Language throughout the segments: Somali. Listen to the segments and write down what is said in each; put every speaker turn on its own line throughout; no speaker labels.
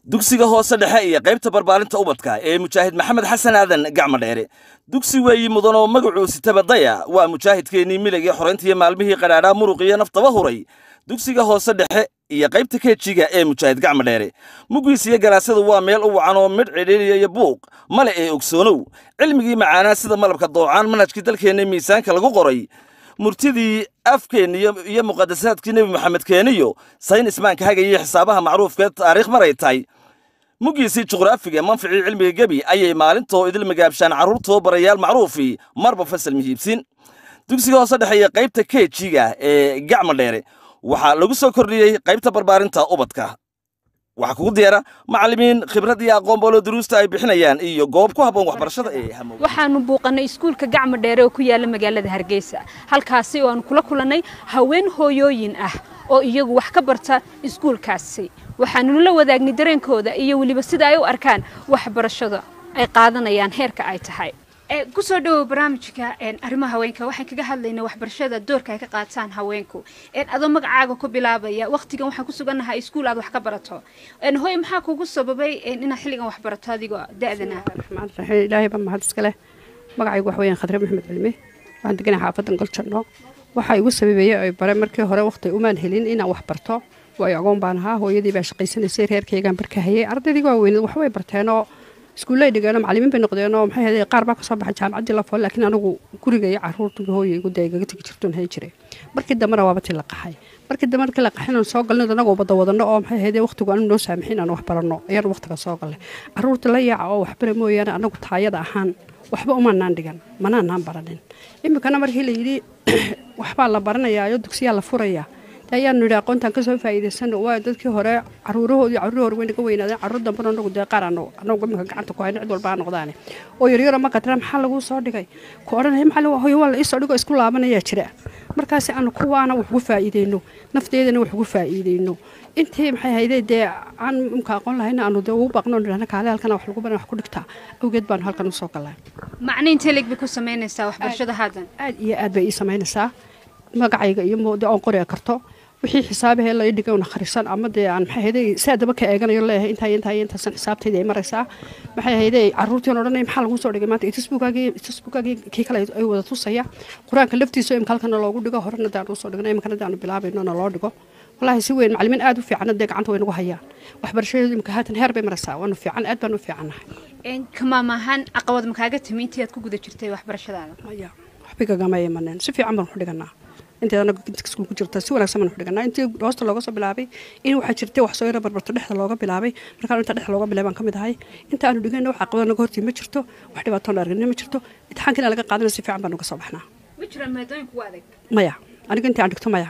dugsiga hoose dhexe iyo qaybta barbaarinta ubadka ee mujaahid maxamed xasan aadan gacmo dheere dugsi weeyi mudan oo magacuu sitaba daya waa mujaahidkeennii miligii xorayntiiyo maalmihii qadhaadhaa muruq iyo naftaba huray dugsiga hoose dhexe iyo qaybta keejiga ee mujaahid gacmo dheere muggiis iyo galaasadu waa meel u wacan oo midh cidhiiriya iyo buuq male ee ogsoonow cilmigii macaanaa sida malabka doocaan manhajkii dalkeenna miisaanka lagu qoray murtidii afkeenna iyo muqadasaadkii nebi maxamed keeniyo sayn ismaanka hagaiyo xisaabaha macruufkee taariikh maray tahay muggiisii juqraafiga manficii cilmiga gebi ayay maalintoo idil magaabshaan carruurtoo barayaal macruufii marba fasal mihiibsin dugsiga hoose dhexeeya qaybta keejiga ee gacmo dheere waxaa lagu soo kordhiyey qaybta barbaarinta ubadka waxaa kugu diyaara macallimiin khibrad iyo aqoon boolo duruusta ay bixinayaan iyo goob ku habboon waxbarashada ee hamow
waxaanu buuqannay iskuulka gacmo dheere oo ku yaala magaalada hargeysa halkaasi oo aanu kula kulannay haween hooyooyin ah oo iyagu wax ka barta iskuulkaasi waxaannu la wadaagnay dareenkooda iyo weliba sida ay u arkaan waxbarashada ay qaadanayaan heerka ay tahay kusoo dhawow barnaamijka arrimaha haweenka waxaan kaga hadlaynaa waxbarashada doorka ay ka qaataan haweenku adoo magacaaga ku bilaabaya waqtigan waxaan ku sugannahay iskuul aad wax ka barato hooy maxaa kugu sababay inaad xilligan wax barato adigoo da-dana
raxmaan raxiim ilaahay baa mahad iska leh magacaygu wax weeyaan khadre maxamed cilmi waxaan deganay xaafadan goljanno waxaa igu sababeeyey ay bare markii hore waqti umaan helin inaan wax barto waayo agoon baan ahaa hooyadii baa shaqaysanaysay reerkaygaan barkahayay ardaydii waaweyned waxbay barteenoo iskuullay dhigeenoo macallimiin bay noqdeenoo maxay ahayd qaar baa kasoo baxay jaamacaddii lafool laakiin anigu guriga iyo carruurtuba hooyaygu dee igaga tegi jirtoon hayn jiray markii dambena waaba tii la qaxay markii dambe markii la qaxin aan soo galnay anagoo wada wadano oo maxay ahayd waqtigu aanu noo saamixin aan wax baranno ayaan waqtiga soo galnay carruurta la yaaca oo waxbara mooyaane anagu taayada ahaan waxba umaanaan dhigan manaanaan baranin iminkana markii la yidhi waxbaa la baranayaayo dugsiyaa la furayaa ayaanu yidhi aqoontaan kasoo faa'iidaysano waa dadkii hore caruurahoodii carruur hore way naga weynaadeen carruur dambena anagu dee qaar anagu anagu iminka gacanta ku hayno cid walba ha noqdaane oo yaryaro ma qadra maxaa laguu soo dhigay ku odhanaya maxaa hoyo waa la iisoo dhigo isku laabanayaa jira markaasi aanu kuwaana wax ugu faa'iideyno nafteedana wax ugu faa'iideyno intii maxay hayday dee aan imka aqoon lahayna aanu dee ugu baaqno dhahna kaale halkana wax lagu baran wax ku dhigtaa awgeed baanu halkan usoo galnay
macna intee leeg bay ku samaynaysaa waxbarashada haatan
aad iyo aad bay ii samaynaysaa magacayga iyo moode oon qori karto wixii xisaabahee la dhigay una kharisan ama dee aan maxay hayday saadaba ka eeganayo leeyahay intaa intaa intaasan xisaabtayda ay maraysaa maxay hayday carruurtii on odhanay maxaa lagu soo dhigay maanta facebookagii facebookagii kii kale ay wada tusaya qur-aanka laftiisa imka halkana loogu dhigo horena daan usoo dhigno imkana daanu bilaabayno na loo dhigo wallaahi si weyn macallimiin aad u fiican dee gacanta way nagu hayaan waxbarashadeedu imka haatan heer bay maraysaa waanu fiican aad baan u fiicannahay
kamaam ahaan caqabad makaaga timi intii aad ku guda jirtay waxbarashadaada
maya waxbay kagama imaneen si fiican baan ku dhiganaa inteedana iskuul ku jirta si wanaagsan baan ku dhiganaa intii hoosta looga soo bilaabay in waxaa jirtay wax soo yara barbarto dhexda looga bilaabay markaan inta dhexda looga bilaabay baan ka mid ahay inta aanu dhigayna wax caqabada naga hortii ma jirto wax dhibaatoon argina ma jirto imtixaankiina laga qaadana si fiican baan uga soo baxnaa
ma jiraan maadooyin kugu adag
maya aniga intii aan dhigto maya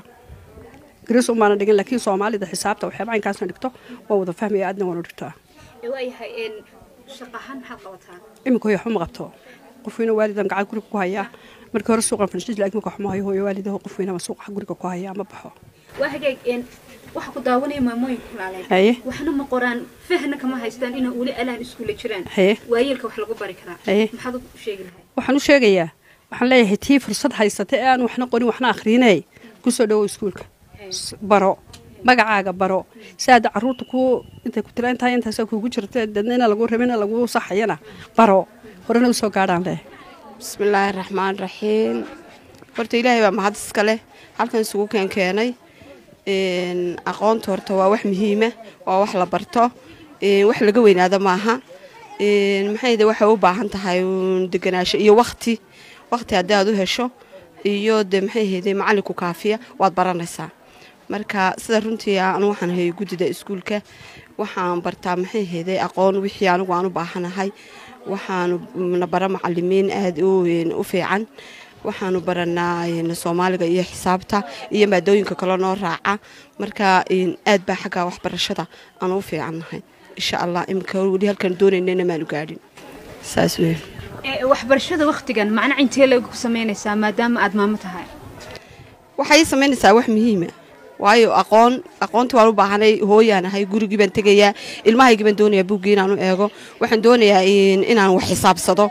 gariis umaana dhigin laakiin soomaalida xisaabta waxyaaba inkaasna dhigto waa wada fahmaya aadna waanu dhigtaa
waayahay shaqahaan maxaad qabataa
iminka hoy waxba ma qabto qofweyne waalidan gacan guriga ku hayaa markii hore suuqan fadhiis laakiin marka waxma hayo hooyo waalidaho qof weynaba suuqa guriga ku haya ama baxo
waa hagaag waxa ku daawanaya maamooyin kulaaleen
haye
waxna ma qoraan fahna kama haystaan inay weli alaan iskuula jiraan
haye
waayeelka wax lagu bari karaa
haye
maxaad u sheegi lahay
waxaan u sheegayaa waxaan leeyahay tii fursad haysata ee aan waxna qorin waxna akhriinay kusoo dhawow iskuulka baro magacaaga baro si aad carruurta ku intay ku tira intaa intaasa kuugu jirta dadna ina lagu rabina lagu saxayana baro horena usoo gaadhaan leh
bismillaahi raxmaan raxiim horta ilaahay baa mahad iska leh halkan isugu keenkeenay aqoonta horta waa wax muhiima waa wax la barto wax laga weynaado maaha maxayde waxay u baahan tahay deganaasho iyo wakti wakti haddii aad u hesho iyo de maxay hayde macallinku kaafiya waad baranaysaa marka sida runtii anu waxaan hayay guddida iskuulka waxaan bartaa maxay hayday aqoon wixii anigu aan u baahanahay waxaanu na bara macalimiin aada u fiican waxaanu baranaa soomaaliga iyo xisaabta iyo maadooyinka kale noo raaca marka aad baa xagga waxbarashada aanu u fiicannahay insha allah iminka weli halkaan doonaynana maanu gaadhin saas wey
waxbarashada waktigan macna intee lagu samaynaysaa maadaama aad maamo tahay
waxay samaynaysaa wax muhiima waayo aqoon aqoontii waan u baahanay hooyaan ahay gurigii baan tegayaa ilmahaygii baan doonayaa buuggii inaan u eego waxaan doonayaa inaan wax xisaabsado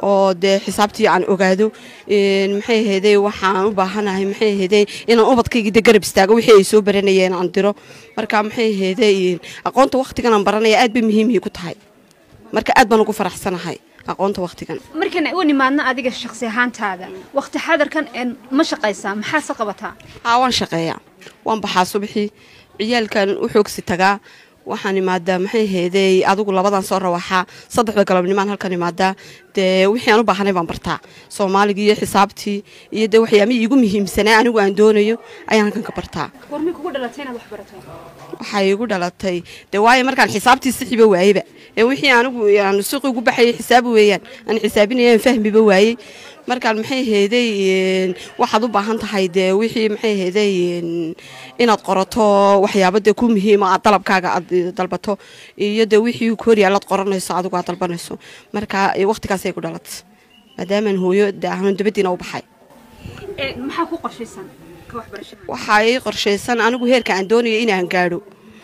oo dee xisaabtii aan ogaado maxay ahayday waxaan u baahanahay maxay ahayday inaan ubadkaygii de garab istaago wixii ay soo baranayeen aan diro marka maxay ahayday aqoonta wakhtigan aan baranaya aad bay muhiimay ku tahay marka aad baan ugu faraxsanahay aqoonta wakhtigan
markan u nimaadna adiga shakhsi ahaantaada wakhti xadarkan ma shaqaysaa maxaase qabataa
haa waan shaqeeyaa waan baxaa subaxii ciyaalkan u xoogsi tagaa waxaan imaadaa maxay ahayday adigu labadan soo rawaxaa saddexda galabnimaan halkan imaadaa dee wixii aan u baahanay baan bartaa soomaaligii iyo xisaabtii iyo dee waxyaamihii iigu muhiimsanaa anigu aan doonayo ayaan halkan ka bartaa
warmay kugu dhalatay inaad wax barato
waxay igu dhalatay dee waayo markaan xisaabtii sixiba waayeba ee wixii anigu aan suuqi ugu baxayay xisaab weeyaan aan xisaabinaya aan fahmiba waayey markaan maxay ahayday waxaad u baahan tahay dee wixii maxay ahayday inaad qorato waxyaaba dee ku muhiima aad dalabkaaga aad dalbato iyo dee wixii koryaalaad qoranayso adigu aad dalbanayso marka waqtigaasay ku dhalatay maadaamaan hooyo dee ahnu dabadiina u baxay
maxaa ku qorshaysan ka waxbarashada
waxaa ii qorshaysan anigu heerka aan doonayo inaan gaadho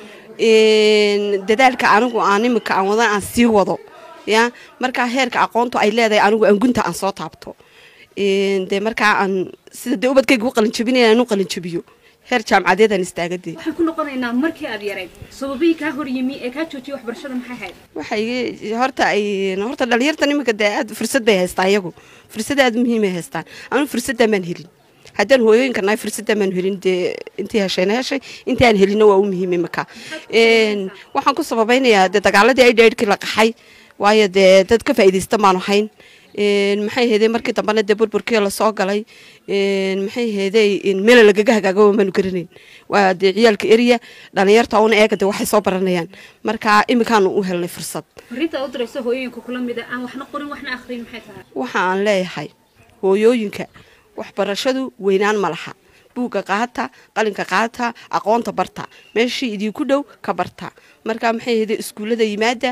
dadaalka anigu aan imika aan wadan aan sii wado ya markaa heerka aqoontu ay leedahay anigu aan gunta aan soo taabto dee markaa aan sida dee ubadkayga u qalinjabinaya aan u qalinjabiyo heer jaamacadeed aan istaagadee
waxaan ku noqonaynaa markii aad yarayd sababihii kaa hor yimi ee kaa joojiyay waxbarashada maxay ahayd
waxay horta ay horta dhalinyartan iminka dee aad fursad bay haystaan iyagu fursad aad muhiimay haystaan anigu fursaddan baan helin haddaan hooyooyinka nahay fursaddan baan helin dee intii heshayna heshay intii aan helinna waa u muhiimay marka waxaan ku sababaynayaa dee dagaaladii ay dheerhkii la qaxay waayo dee dad ka faa'iidaysta maanu hayn maxay ahayday markii dambena dee burburkii lasoo galay maxay ahayday meel lagaga hagaagaba maanu garanayn waa dee ciyaalka eriya dhalinyarta una eega dee waxay soo baranayaan marka iminkaanu u helnay fursad
fariinta u dirayso hooyooyinka kula mida aan waxna qorin waxna akhriyin maxay tahay
waxa aan leeyahay hooyooyinka waxbarashadu weynaan ma laha buugga qaata qalinka qaata aqoonta barta meeshii idinku dhow ka barta marka maxay ahayday iskuullada yimaada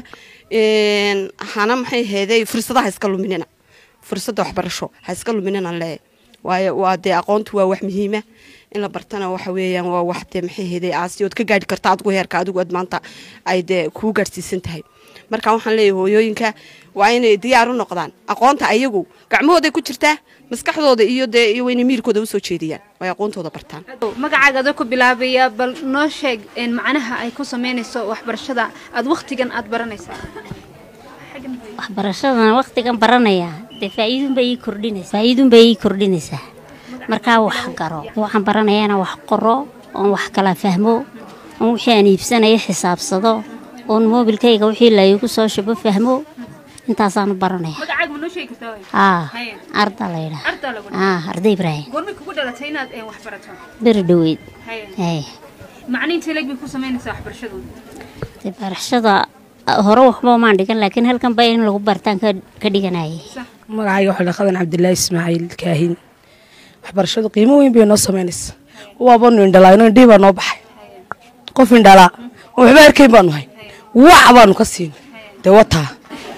hana maxay ahayday fursadaha iska luminina fursadda waxbarasho ha iska luminina leeyahay waayo waa dee aqoontu waa wax muhiima in la bartana waxa weeyaan waa wax dee maxay ahayday aasi ood ka gaadhi karta adigu heerka adigu aad maanta ay dee kuu gaadhsiisan tahay marka waxaan leeyahay hooyooyinka waa inay diyaar u noqdaan aqoonta ayagu gacmahooday ku jirtaa maskaxdooda iyo dee iyo wayna miirkooda usoo jeediyaan way aqoontooda bartaan
magacaaga adoo ku bilaabaya bal noo sheeg macnaha ay ku sameynayso waxbarashada aad wakhtigan aad baranaysaa
waxbarashadan wakhtigan baranaya dee faa'iidunbay ii kordhinaysaa faa'iidunbay ii kordhinaysaa markaa wax garo waxaan baranayaana wax qoro oon wax kala fahmo oon wixii aan iibsanayo xisaabsado oon moobilkayga wixii laygu soo shubo fahmo intaasaanu baranaya
magacaaga ma noo sheegi kartaa
haa arda laydhaa
ardaa lagu
haa arda ibraahim
goormay kugu dhalatay inaad wax barato
beri dhoweyd
haye
hay
macniinta leeg bay ku samaynaysaa waxbarashadu
dee barashada hore waxba maan dhigan laakiin halkan baa in lagu bartaan ka ka dhiganayay
magacayga waxaa dhaqadan cabdilaahi ismaaciil kaahin waxbarashadu qiimo weyn bay noo samaynaysa waabanu indhalaa ino indhihii baa noo baxay qof indhalaa oo waxba arkayn baanu hay wac baanu ka siinay dee wataa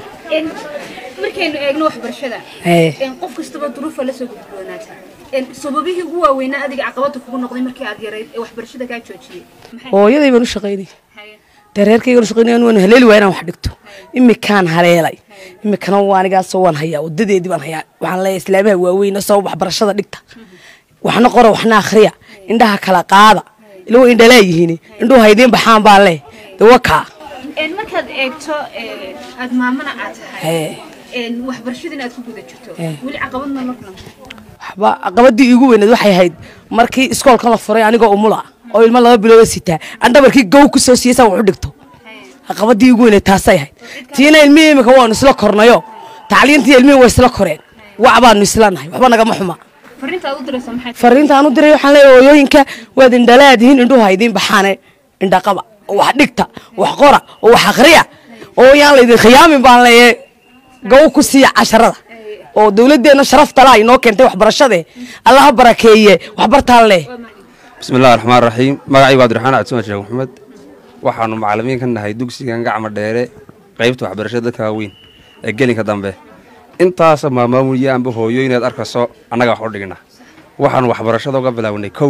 markaynu eegno waxbarashada
ee
qof kastaba duruufa la soo gudboonaata sababihii ugu waaweynaa adiga caqabada kugu noqday markii aad yarayd ee waxbarashada kaa joojiyey maxay
hooyaday baan u shaqaynay
haye
dee reerkaygaan u shaqaynay waan haleeli waa inaan wax dhigto imikaan haleelay imikana waa anigaasoo waan hayaa wadadeedii baan hayaa waxaan leeyahay islaamaha waaweyn soo waxbarashada dhigta waxna qora waxna akhriya indhaha kala qaada ila waa indhalaa yihiin indhuhu haydiin baxaan baan leh dee wakaa
markaad eegto aad maamana aad tahay
ee
waxbarashadiina aad ku guda jirto
Eh.
weli caqabadna la kulanta
waxba caqabadii iigu weyneed waxay ahayd markii iskoolkan la furay anigoo umula oo ilmo laba bilooda sitaa aan dhabarkii gow ku soo siiyey saa wax u dhigto caqabadii iigu weyneed taasay ahayd tiina ilmihii imika waanu isla kornayo tacliintii ilmihii waa isla koreen wac baanu isla nahay waxba nagama xuma
fariinta aad u diraysa maxay tahay
fariinta aan u diray waxaan leeyahay hooyooyinka waad indhalaadihiin indhuhu haydiin baxaane indhaqaba oo wax dhigta wax qora oo wax akhriya oo yaan laydin khiyaamin baan leeyahay gow ku siiya casharada oo dowladdeena sharafta laa inoo keentay waxbarashade allaha barakeeye waxbartaan leh
bismi illahi raxmaan raxiim magacaygu cabdiraxmaan cabdisamaan sheekh maxamed waxaanu macalimiin ka nahay dugsigan gacma dheere qaybta waxbarashada dadka waaweyn ee gelinka dambe intaasa maamaamuliya amba hooyo inaad arkayso annaga wax u dhigna waxaanu waxbarashada uga bilaawnay kow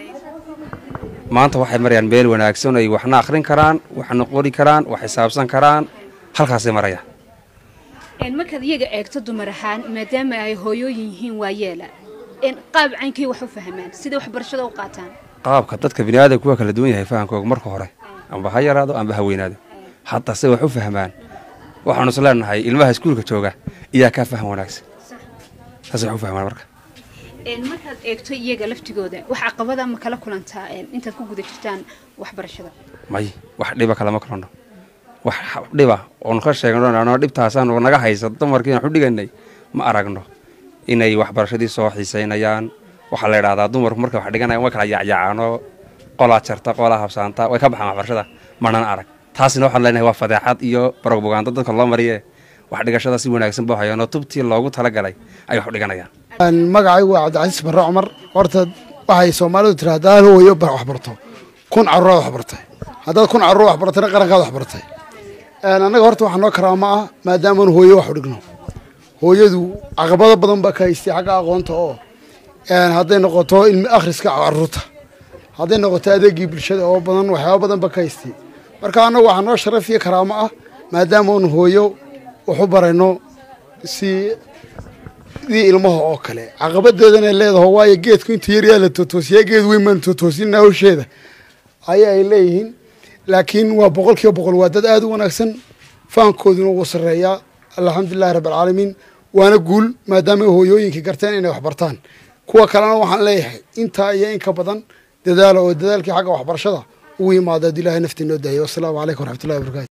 maanta waxay marayaan meel wanaagsan ay waxna akhrin karaan waxna qori karaan wax xisaabsan karaan halkaasay marayaan
markaad iyaga eegto dumar ahaan maadaama ay hooyooyin yihiin waa yeela qaab caynkay wax u fahmaan siday waxbarashada u qaataan
qaabka dadka biniaadamku waa kala duwan yahay fahamkooga marka hore amba ha yaraado amba ha weynaado hadda se wax u fahmaan waxaanu is leenahay ilmaha iskuulka jooga iyaa kaa faham wanaagsan saas wax u fahmaan marka
markaad eegto iyaga laftigooda wax caqabada ma kala kulantaa intaad ku guda jirtaan waxbarashada
may wax dhiba kalama kulanno wax dhiba oonu ka sheegno dhibtaasaanu naga haysa dumarkii aan u dhiganay ma aragno inay waxbarashadii soo xiisaynayaan waxaa la idhahdaa dumarku markay wax dhiganayan way kala yaacyacaanoo qolaa jarta qolaa habsaanta way ka baxaan waxbarashada manan arag taasina waxaan leenahay waa fadeexad iyo barogbogaando dadka loo mariye wax dhigashada si wanaagsan buu hayaanoo tubtii loogu talagalay ay wax u dhiganayaan
magacaygu waa cabdicasiis barre cumar horta waxay soomaalidu tiri haddaad hooyo waxbarto kun carruuraad waxbartay haddaad kun carruur waxbartayna qarankaad waxbartay annaga horta waxaa noo karaama ah maadaamaanu hooyo wax u dhigno hooyadu caqabado badan baa ka haystay xagga aqoonta oo hadday noqoto ilmi akhriska carruurta hadday noqoto adeegii bulshada oo badan waxyaaba badan baa ka haystay marka annagu waxaa noo sharaf iyo karaamo ah maadaamaanu hooyo wax u barayno si dii ilmaha oo kale caqabadeedana leedaho waayo geedku inta yaryaa la tootoosiyaa geed weyn baan tootoosinna hawsheeda ayaa ay leeyihiin laakiin waa boqol kiiba boqol waa dad aada u wanaagsan fahankooduna wuu sarreeyaa alxamdulilahi rabbialcaalamiin waana guul maadaama hooyooyinkii garteen inay waxbartaan kuwa kalena waxaan leeyahay intaa iyo in ka badan dadaala oo dadaalkii xagga waxbarashada ugu yimaado ad ilahay naftii noo daayay wasalaamu calaykum waraxmatullahi wabarakatu